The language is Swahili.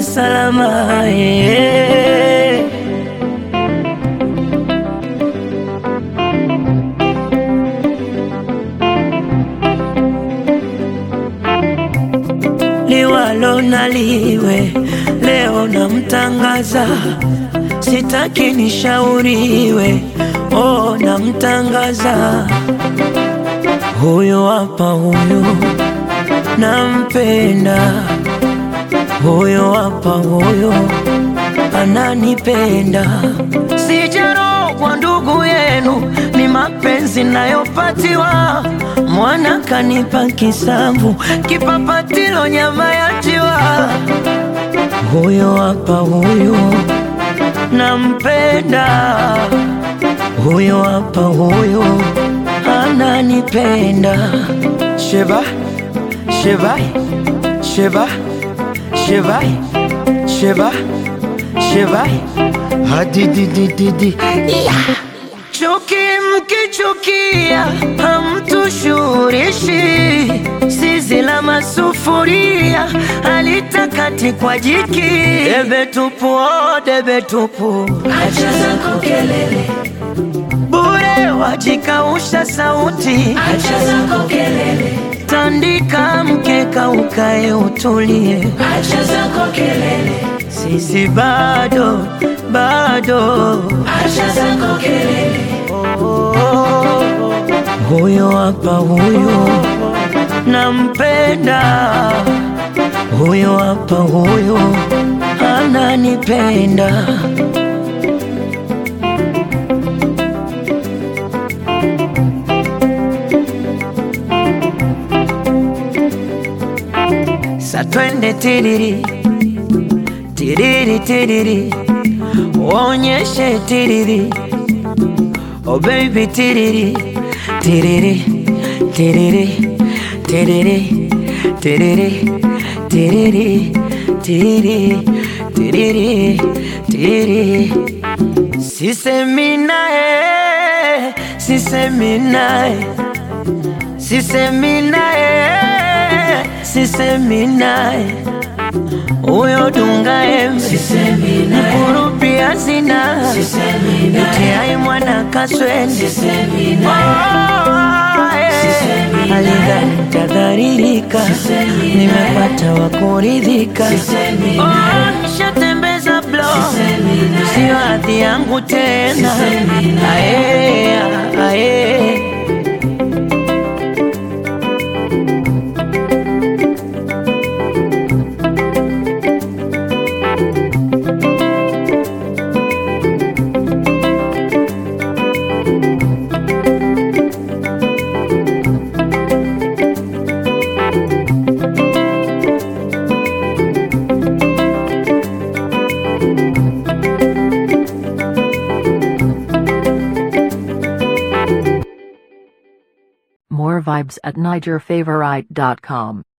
salama yeah. liwalo na liwe, leo namtangaza, sitaki nishauriwe, oh, namtangaza huyu hapa, huyu nampenda, huyu hapa, huyu ananipenda, sijarogwa ndugu yenu, ni mapenzi nayopatiwa mwana kanipa kisamvu, kipapatilo nyama ya njiwa. Huyo hapa huyo nampenda, huyo hapa huyo ananipenda. Sheba, sheba, sheba, sheba, sheba, sheba, hadididididi yeah. Chuki mkichukia hamtushurishi, zizi la masufuria halitakati kwa jiki. Debe tupu, oh, debe tupu, Acha zako kelele, bure wajikausha sauti. acha zako kelele, Tandika mkeka ukae utulie, acha zako kelele, sisi bado bado acha zako kelele, Huyo hapa huyo nampenda, huyo hapa huyo ananipenda. Sa twende tiriri tiriri tiriri, uonyeshe tiriri Oh baby tiriri tiriri tiriri tiriri tiriri tiriri tiriri tiriri tiriri Sisemi naye sisemi naye sisemi naye sisemi naye huyo dunga embe sisemi naye, kurupia sina sisemi naye, itiai mwana kaswende sisemi naye, Sisemi naye. alidhani tadharirika, Sisemi nimepata wa kuridhika. Sisemi Oh, naye. nishatembeza blo, Sisemi naye. sio hadhi yangu tena. Sisemi naye. Aye, aye. More vibes at NigerFavorite.com.